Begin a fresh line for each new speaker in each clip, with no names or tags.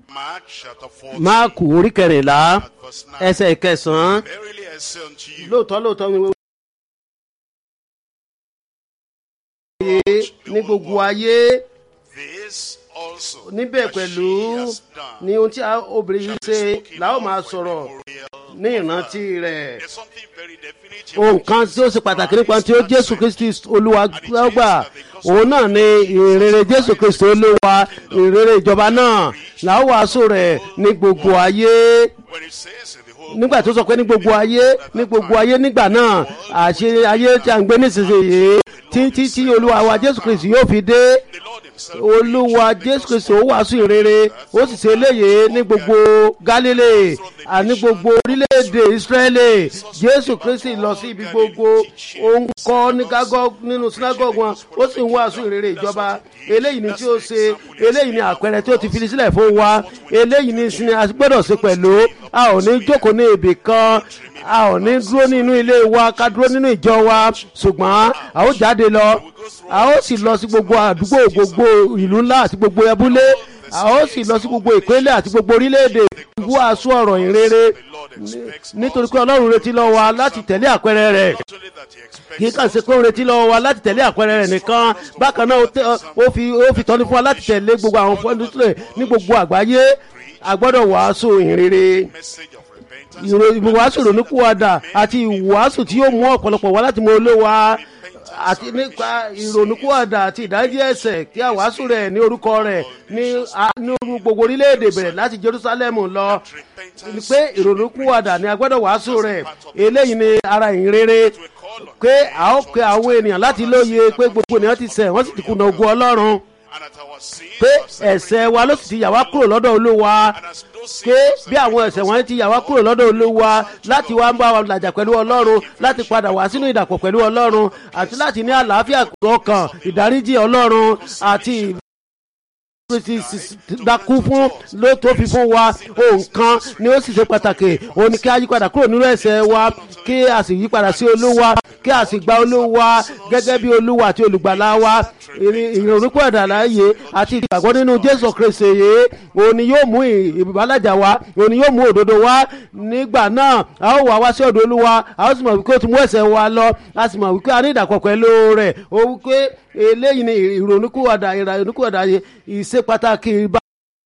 Mark chapter 14,
máàkù orí kẹrìnlá
at verse 9.
ẹsẹ̀ ìkẹsàn-án
Verily I say unto you,
lóòótọ́ lóòótọ́ ni wọ́n wáyé ní gbogbo ayé
this also
níbẹ̀
that
pẹ̀lú
she has done
ní ohun tí a- obìnrin yìí ṣe
spoken
làwọn
of
máa
for
sọ̀rọ̀
memorial
ní
of
ìrántí
her.
rẹ̀
There's something very definitive
ohun
about
kan tí ó
Jesus
ṣe pàtàkì nípa
Christ
tí ó
and
jésù
said,
kristi olúwa gbà òun náà ni ìrere jésù kristi olúwa ìrere ìjọba náà làwọn wàásù rẹ̀ ní gbogbo ayé
When it says in the whole
nígbà tó sọ pé ní gbogbo ayé ní gbogbo ayé nígbà náà àṣẹ ayé tí a ń gbé nísinsìnyí títí tí olúwa wa jésù kristi yóò fi dé
the Lord himself
olúwa jésù kristi ó wàásù ìrere ó sì ṣe eléyìí ní gbogbo galilei àní gbogbo orílẹ̀-èdè israẹli jésù kristi lọ sí ibi gbogbo ó ń kọ́ ní gágọ́ nínú sinagogue wọn ó sì ń wàásù ìrere ìjọba eléyìí ni tí ó ṣe eléyìí ni àpẹẹrẹ tí ó ti fi sílẹ̀ fún wa eléyìí ni sinmi a gbọ́dọ̀ ṣe pẹ̀lú a ò ní jókòó ní ibì kan a ò ní dúró nínú ilé wa ká dúró nínú ìjọ wa ṣùgbọ́n a ó jáde lọ a ó sì lọ sí gbogbo àdúgbò gbogbo ìlú ńlá àti gbogbo ẹbúlé a ó sì lọ sí gbogbo ìpínlẹ̀ àti gbogbo orílẹ̀-èdè wàásù ọ̀rọ̀ ìrere nítorí pé ọlọ́run retí lọ́wọ́ wa láti tẹ̀lé àpẹẹrẹ rẹ̀
not only that he expects
kì í kàn ṣe pé ó ń retí lọ́wọ́ wa láti tẹ̀lé àpẹẹrẹ rẹ̀ nìkan bákan náà ó tẹ- ó fi ó fi tọ́ni fún wa láti tẹ̀lé gbogbo àwọn fọ́ndúsílẹ̀ ní gbogbo àgbáyé a gbọ́dọ̀ wàásù ìrere
message of repentance
ìròyìn ìwàásù ìrònúkúwàdà àti ìwàásù tí yóò mú ọ̀pọ̀lọpọ̀ wá láti mọ olówa àti nípa ìrònúkúwàdà àti ìdájí ẹ̀sẹ̀ kí a wàásù rẹ̀ ní orúkọ rẹ̀ ní a- ní orú gbogbo orílẹ̀-èdè bẹ̀rẹ̀ láti jerusalem lọ ni pé ìrònúkúwàdà ni a gbọ́dọ̀ wàásù rẹ̀ eléyìí ni ara ìrere pé a ó pe àwọn ènìyàn láti lóye pé gbogbo ènìyàn ti ṣẹ̀ wọ́n sì ti kùnà ogun ọlọ́run
and at our sin
pé ẹ̀sẹ̀ wa ló sì ti yà wá kúrò lọ́dọ̀ olúwa pé bí àwọn ẹ̀sẹ̀ wọn ti yà wá kúrò lọ́dọ̀ olúwa láti wá ń bá wa làjà pẹ̀lú ọlọ́run láti padà wá sínú ìdàpọ̀ pẹ̀lú ọlọ́run àti láti ní àlàáfíà ọkàn ìdáríjì ọlọ́run àti kristi dákú fún ló tó fi fún wa ohun kan ni ó sì ṣe pàtàkì òun ni kí a yí padà kúrò nínú ẹsẹ̀ wa kí a sì yí padà sí olúwa kí a sì gba olúwa gẹ́gẹ́ bí olúwa àti olùgbàlà wa ìrònúkú ẹ̀dàláyé àti ìgbàgbọ́ nínú jésù kristi yìí òun ni yóò mú ìbálàjà wá òun ni yóò mú òdodo wá nígbà náà a ó wà wá sí ọ̀dọ̀ olúwa a ó sì mọ̀ wípé ó ti mú ẹ̀sẹ̀ wa lọ a sì mọ̀ wípé a ní ìdàpọ̀ pẹ̀lú rẹ̀ ó wípé eléyìí ni ìrònúkúwàdà ìrònúkúwàdà ìṣe pàtàkì ìbá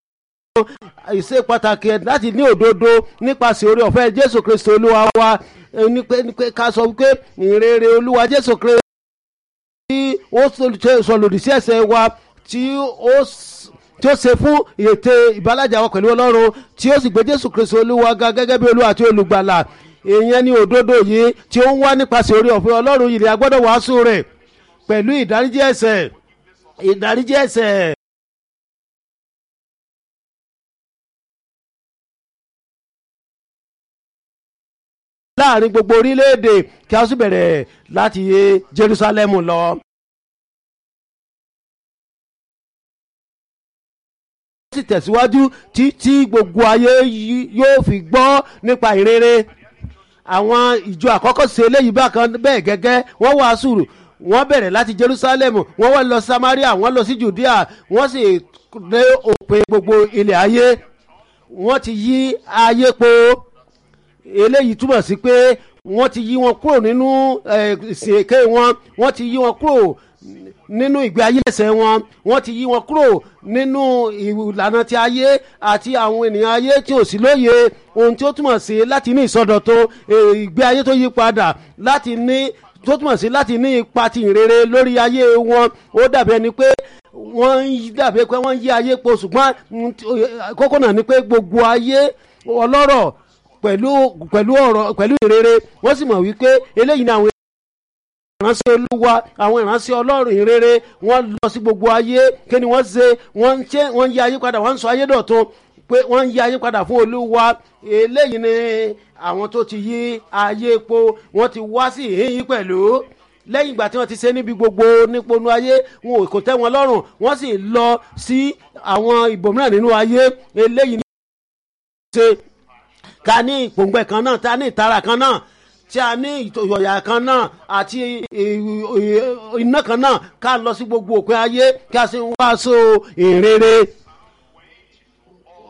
ìṣe pàtàkì ẹ̀ láti ní òdodo nípasẹ̀ orí ọ̀fẹ́ jésù kristi olúwa wa eh, ní pé ní pé ká sọ wípé ìrere olúwa jésù kristi tí ó ṣe- sọ lòdì sí ẹ̀sẹ̀ wa tí ó s- tí ó ṣe fún ète ìbálàjà wa pẹ̀lú ọlọ́run tí ó sì gbé jésù kristi olúwa ga gẹ́gẹ́ bí olúwa àti olùgbàlà ìyẹn ní òdodo yìí tí ó ń wá nípasẹ̀ orí ọ̀fẹ́ ọlọ́run yìí ni a gbọ́dọ̀ wàásù rẹ̀ pẹ̀lú ìdáríjì ẹ̀sẹ̀ ìdáríjì ẹ̀sẹ̀. láàrin gbogbo orílẹ̀-èdè kí a sì bẹ̀rẹ̀ láti yé jerusalem lọ. ó sì tẹ̀síwájú títí gbogbo ayé yí- yóò fi gbọ́ nípa ìrere àwọn ìjọ àkọ́kọ́ ṣe eléyìí bákan bẹ́ẹ̀ gẹ́gẹ́ wọ́n wàásù wọ́n bẹ̀rẹ̀ láti jerusalem wọ́n wá lọ samaria wọ́n lọ sí judea wọ́n sì dé òpin gbogbo ilẹ̀ ayé wọ́n ti yí ayé po eléyìí túmọ̀ sí pé wọ́n ti yí wọn kúrò nínú eh, ìsìn èké wọn wọ́n ti yí wọn kúrò nínú ìgbé ayé ẹsẹ̀ wọn wọ́n ti yí wọn kúrò nínú ìlànà ti ayé àti àwọn ènìyàn ayé tí ò sí lóye ohun tí ó túmọ̀ sí láti ní ìsọdọ̀tun eh, ìgbé ayé tó yí padà láti ní tó túmọ̀ sí láti ní ipa ti ìrere lórí ayé wọn ó dàbí ẹni pé wọ́n ń yí- dàbí pé wọ́n ń yí ayé po ṣùgbọ́n mm, tí- eh, kókó náà ni pé gbogbo ayé ọlọ́rọ̀ pẹ̀lú pẹ̀lú ọ̀rọ̀ pẹ̀lú ìrere wọ́n sì mọ̀ wípé eléyìí ni àwọn ìránṣẹ́ olúwa àwọn ìránṣẹ́ ọlọ́run ìrere wọ́n lọ sí gbogbo ayé kí ni wọ́n ṣe wọ́n ń ṣe wọ́n ń yí ayé padà wọ́n ń sọ ayé dọ̀tun pé wọ́n ń yí ayé padà fún olúwa eléyìí ni àwọn tó ti yí ayé po wọ́n ti wá sí ìhín pẹ̀lú lẹ́yìn ìgbà tí wọ́n ti ṣe níbi gbogbo níponu ayé wọn ò kò tẹ́ wọn lọ́rùn wọ́n sì lọ sí àwọn ìbòmíràn nínú ayé eléyìí ni ṣe ká ní ìpòǹgbẹ kan náà tá ní ìtara kan náà tí a ní ìyọ̀yà kan náà àti iná kan náà ká lọ sí gbogbo òpin ayé kí a sì ń wáṣọ ìrere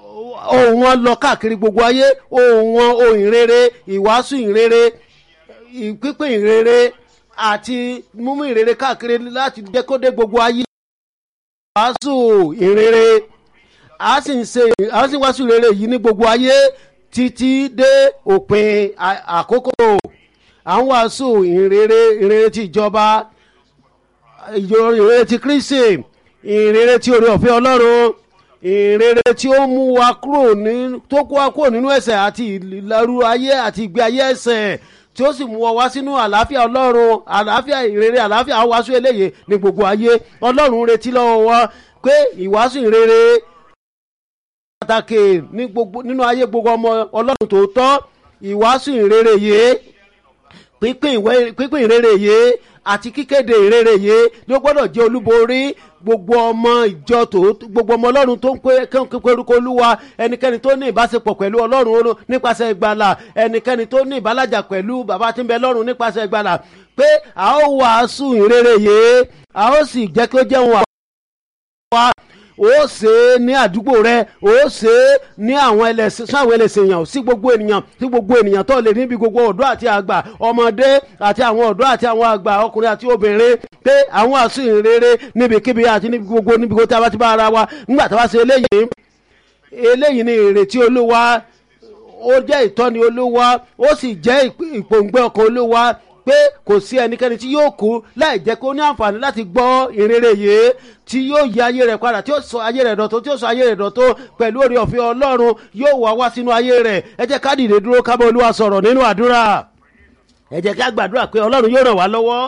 ohùn wọn lọ káàkiri gbogbo ayé ohùn wọn ohùn ìrere ìwàásù ìrere ìpínpín ìrere àti mímú ìrere káàkiri láti jẹ́ kó dé gbogbo ayé wàásù ìrere a sì ń ṣe a sì ń wàásù ìrere yìí ní gbogbo ayé títí dé òpin à- àkókò à ń wàásù ìrere ìrere ti ìjọba ìjọ- ìrere ti kristi ìrere ti oore ọ̀fẹ́ ọlọ́run ìrere tí ó mú wa kúrò ní tó kó wa kúrò nínú ẹ̀ṣẹ̀ àti ìlérú ayé àti ìgbé ayé ẹ̀ṣẹ̀ tí ó sì mú wa wá sínú àlàáfíà ọlọ́run àlàáfíà ìrere àlàáfíà wàásù eléyè ní gbogbo ayé ọlọ́run retí lọ́wọ́ wa pé ìwàásù ìrere pàtàkì ní gbogbo nínú ayé gbogbo ọmọ ọlọ́run tòótọ́ ìwàásù ìrere yìí pínpín ìwé pínpín ìrere yìí àti kíkéde ìrere yìí ló gbọ́dọ̀ jẹ́ olúborí gbogbo ọmọ ìjọ tó gbogbo ọmọ ọlọ́run tó ń pé kí orúkọ olúwa ẹnikẹ́ni tó ní ìbáṣepọ̀ pẹ̀lú ọlọ́run olú- nípasẹ̀ ìgbàlà ẹnikẹ́ni tó ní ìbálàjà pẹ̀lú bàbá tí ń bẹ lọ́run nípasẹ̀ ìgbàlà pé a ó wàásù ìrere yìí a ó sì jẹ́ kí ó jẹ́ wọn wa ó ṣe é ní àdúgbò rẹ ó ṣe é ní àwọn ẹlẹ́sìn sí àwọn ẹlẹ́sìn èèyàn sí gbogbo ènìyàn sí gbogbo ènìyàn tó lè níbi gbogbo ọ̀dọ́ àti àgbà ọmọdé àti àwọn ọ̀dọ́ àti àwọn àgbà ọkùnrin àti obìnrin pé àwọn àṣù ìrere níbikíbi àti níbi gbogbo níbi gbogbo tí a bá ti bá ara wa nígbà tí a bá ṣe eléyìí eléyìí ni ìrètí olúwa ó jẹ́ ìtọ́ni olúwa ó sì jẹ́ ìp- ìpòǹgbẹ ọkàn olúwa pé kò sí ẹnikẹ́ni tí yóò kú láì jẹ́ kó ní àǹfààní láti gbọ́ ìrere yìí tí yóò yí ayé rẹ̀ padà tí yóò sọ ayé rẹ̀ dọ̀tó tí yóò sọ ayé rẹ̀ dọ̀tó pẹ̀lú oore ọ̀fẹ́ ọlọ́run yóò wá wá sínú ayé rẹ̀ ẹ jẹ́ ká dìde dúró ká bá olúwa sọ̀rọ̀ nínú àdúrà ẹ jẹ́ ká gbàdúrà pé ọlọ́run yóò ràn wá lọ́wọ́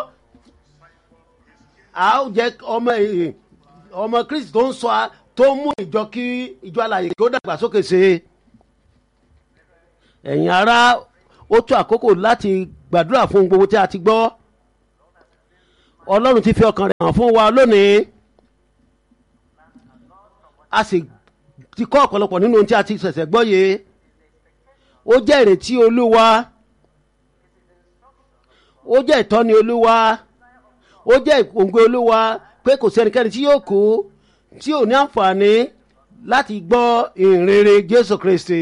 a ó jẹ́ ọmọ ẹ̀- ọmọ kristi tó ń sọ a- tó ń mú ìjọ kí ìjọ alàyè kí ó dàgbàsókè sí i ẹ̀yin ará ó tó àkókò láti gbàdúrà fún gbogbo tí a ti gbọ́ ọlọ́run ti fi ọkàn rẹ̀ hàn fún wa lónìí a sì ti kọ́ ọ̀pọ̀lọpọ̀ nínú ohun tí a ti ṣẹ̀ṣẹ̀ gbọ́ yìí ó jẹ́ ìrètí olúwa ó jẹ́ ìtọ́ni olúwa ó jẹ́ ìpòǹgbẹ olúwa pé kò sí ẹnikẹ́ni tí yóò kú tí ò ní àǹfààní láti gbọ́ ìrere jésù kristi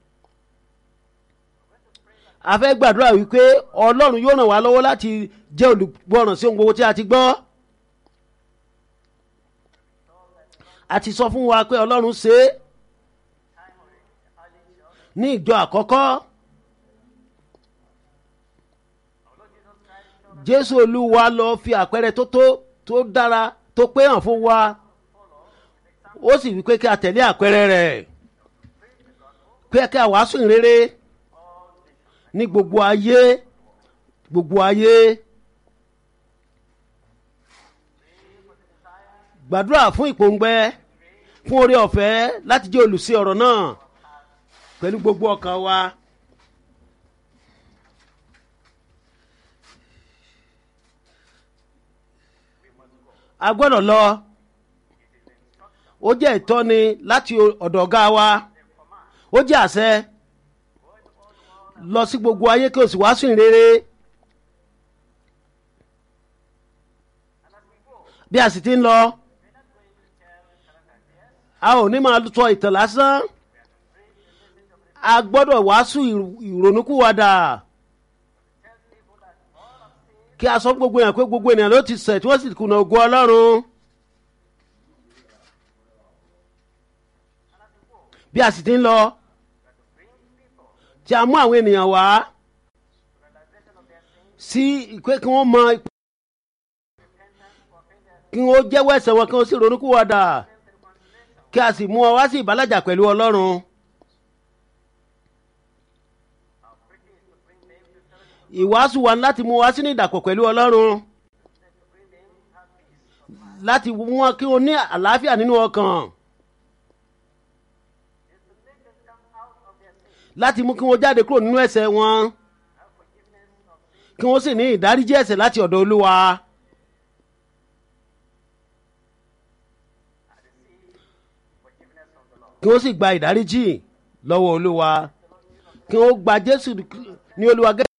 a fẹ́ gbàdúrà wípé ọlọ́run yóò ràn wá lọ́wọ́ láti jẹ́ olùgbọ́ràn sí ohun gbogbo tí a ti gbọ́ a ti sọ fún wa pé ọlọ́run ṣe é ní ìjọ àkọ́kọ́ jésù olúwa lọ fi àpẹẹrẹ tó tó tó dára tó pé hàn fún wa ó sì wí pé kí a tẹ̀lé àpẹẹrẹ rẹ̀ pé kí a wàásù ìrere ní gbogbo ayé gbogbo ayé gbàdúrà fún ìpòǹgbẹ fún oore ọ̀fẹ́ láti jẹ́ olùsí ọ̀rọ̀ náà pẹ̀lú gbogbo ọkàn wa. a gbọ́dọ̀ lọ ó jẹ́ ìtọ́ni láti ọ̀dọ̀ ọ̀gá wa ó jẹ́ àṣẹ lọ sí gbogbo ayé kí o sì wàásù ìrere bí a sì ti ń lọ a ò ní máa sọ ìtàn lásán a gbọ́dọ̀ wàásù ìrònúkúwàdà kí a sọ fún gbogbo èèyàn pé gbogbo ènìyàn ló ti ṣẹ̀ tí wọ́n sì kùnà ògo ọlọ́run bí a sì ti ń lọ tí a mú àwọn ènìyàn wá sí pé kí wọ́n mọ kí wọ́n jẹ́wọ́ ẹ̀ṣẹ̀ wọn kí wọ́n sì ronúkúwàdà kí a sì mú ọ wá sí ìbálàjà pẹ̀lú ọlọ́run. ìwàásù wa ni láti mú wa sínú ìdàpọ̀ pẹ̀lú ọlọ́run láti mú wọn kí wọn ní àlàáfíà nínú ọkàn láti mú kí wọn jáde kúrò nínú ẹ̀ṣẹ̀ wọn kí wọn sì ní ìdáríjì ẹ̀ṣẹ̀ láti ọ̀dọ̀ olúwa. kí wọ́n sì gba ìdáríjì lọ́wọ́ olúwa kí wọ́n gba jésù ní olúwa gẹ́gẹ́.